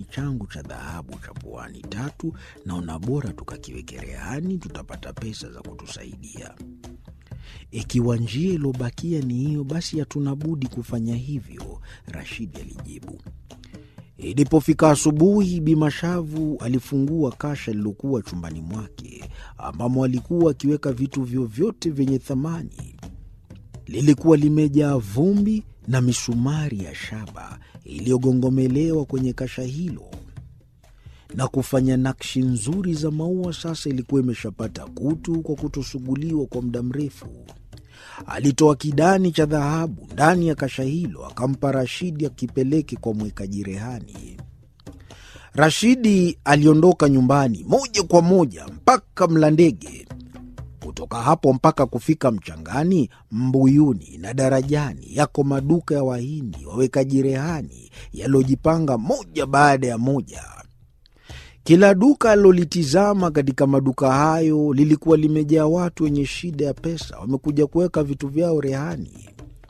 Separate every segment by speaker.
Speaker 1: changu cha dhahabu cha puani tatu, naona bora tukakiweke rehani, tutapata pesa za kutusaidia. Ikiwa njia iliyobakia ni hiyo, basi hatuna budi kufanya hivyo, Rashidi alijibu. Ilipofika asubuhi, Bimashavu alifungua kasha lilokuwa chumbani mwake, ambamo alikuwa akiweka vitu vyovyote vyenye thamani. Lilikuwa limejaa vumbi na misumari ya shaba iliyogongomelewa kwenye kasha hilo na kufanya nakshi nzuri za maua. Sasa ilikuwa imeshapata kutu kwa kutosuguliwa kwa muda mrefu. Alitoa kidani cha dhahabu ndani ya kasha hilo, akampa Rashidi akipeleke kwa mwekaji rehani. Rashidi aliondoka nyumbani moja kwa moja mpaka Mlandege. Kutoka hapo mpaka kufika Mchangani, Mbuyuni na Darajani yako maduka ya Wahindi wawekaji rehani yaliyojipanga moja baada ya moja. Kila duka alilolitizama katika maduka hayo lilikuwa limejaa watu wenye shida ya pesa, wamekuja kuweka vitu vyao rehani.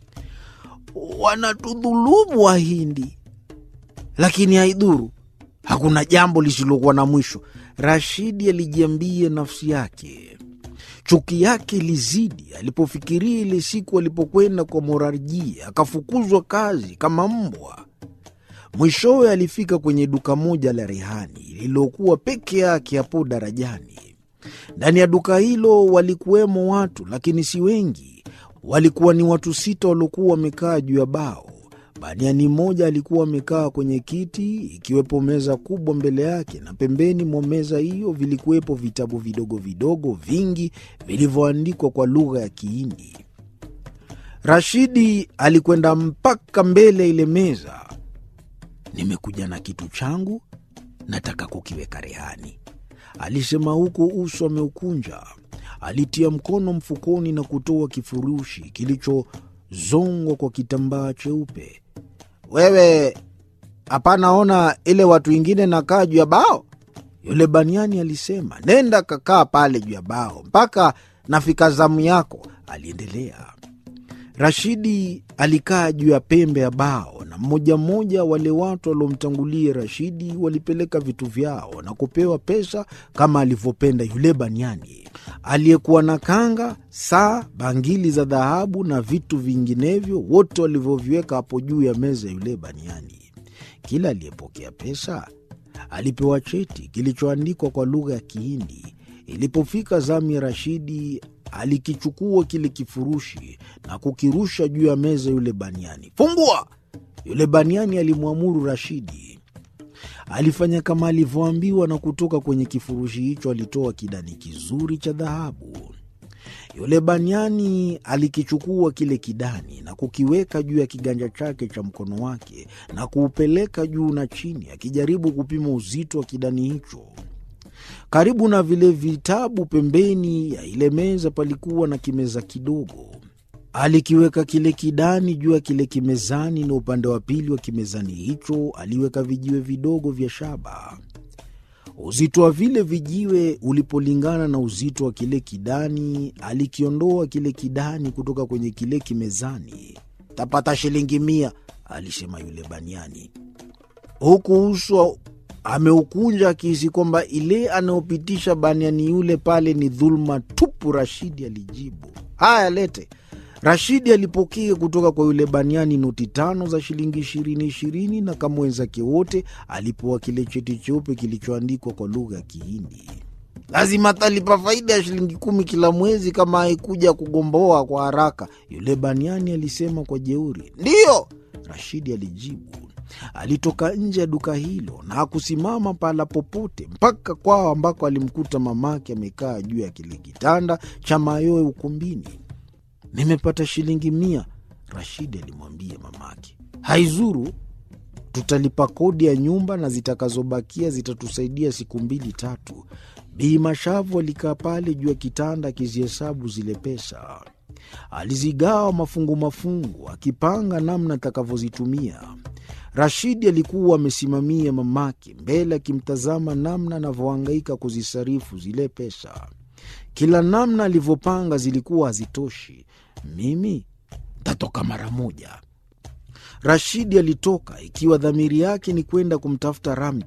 Speaker 1: Wanatudhulumu Wahindi, lakini haidhuru, hakuna jambo lisilokuwa na mwisho, Rashidi alijiambia nafsi yake. Chuki yake ilizidi alipofikiria ile siku alipokwenda kwa Morarjia akafukuzwa kazi kama mbwa. Mwishowe alifika kwenye duka moja la rehani lililokuwa peke yake hapo darajani. Ndani ya duka hilo walikuwemo watu, lakini si wengi. Walikuwa ni watu sita waliokuwa wamekaa juu ya bao. Baniani mmoja alikuwa amekaa kwenye kiti, ikiwepo meza kubwa mbele yake, na pembeni mwa meza hiyo vilikuwepo vitabu vidogo vidogo vingi vilivyoandikwa kwa lugha ya Kihindi. Rashidi alikwenda mpaka mbele ya ile meza. Nimekuja na kitu changu, nataka kukiweka rehani, alisema huku uso ameukunja. Alitia mkono mfukoni na kutoa kifurushi kilichozongwa kwa kitambaa cheupe. Wewe hapana, ona ile watu wengine nakaa juu ya bao? Yule baniani alisema. Nenda kakaa pale juu ya bao mpaka nafika zamu yako, aliendelea. Rashidi alikaa juu ya pembe ya bao, na mmoja mmoja wale watu waliomtangulia Rashidi walipeleka vitu vyao na kupewa pesa kama alivyopenda yule baniani aliyekuwa na kanga, saa, bangili za dhahabu na vitu vinginevyo, wote walivyoviweka hapo juu ya meza ya yule baniani. Kila aliyepokea pesa alipewa cheti kilichoandikwa kwa lugha ya Kihindi. Ilipofika zamu ya Rashidi, alikichukua kile kifurushi na kukirusha juu ya meza yule baniani. Fungua! Yule baniani alimwamuru Rashidi. Alifanya kama alivyoambiwa, na kutoka kwenye kifurushi hicho alitoa kidani kizuri cha dhahabu. Yule baniani alikichukua kile kidani na kukiweka juu ya kiganja chake cha mkono wake na kuupeleka juu na chini, akijaribu kupima uzito wa kidani hicho. Karibu na vile vitabu, pembeni ya ile meza palikuwa na kimeza kidogo. Alikiweka kile kidani juu ya kile kimezani, na upande wa pili wa kimezani hicho aliweka vijiwe vidogo vya shaba. Uzito wa vile vijiwe ulipolingana na uzito wa kile kidani, alikiondoa kile kidani kutoka kwenye kile kimezani. Tapata shilingi mia, alisema yule baniani, huku uso ameukunja akihisi kwamba ile anayopitisha baniani yule pale ni dhuluma tupu. Rashidi alijibu, haya, lete. Rashidi alipokea kutoka kwa yule baniani noti tano za shilingi ishirini ishirini, na kama wenzake wote alipewa kile cheti cheupe kilichoandikwa kwa lugha ya Kihindi. Lazima talipa faida ya shilingi kumi kila mwezi kama haikuja kugomboa kwa haraka, yule baniani alisema kwa jeuri. Ndiyo, Rashidi alijibu. Alitoka nje ya duka hilo na hakusimama pahala popote mpaka kwao ambako alimkuta mamake amekaa juu ya kile kitanda cha mayowe ukumbini. Nimepata shilingi mia, Rashidi alimwambia mamake. Haizuru, tutalipa kodi ya nyumba na zitakazobakia zitatusaidia siku mbili tatu. Bii Mashavu alikaa pale juu ya kitanda akizihesabu zile pesa. Alizigawa mafungu mafungu, akipanga namna atakavyozitumia. Rashidi alikuwa amesimamia mamake mbele, akimtazama namna anavyohangaika kuzisarifu zile pesa. Kila namna alivyopanga zilikuwa hazitoshi. Mimi ntatoka mara moja. Rashidi alitoka ikiwa dhamiri yake ni kwenda kumtafuta Ramji.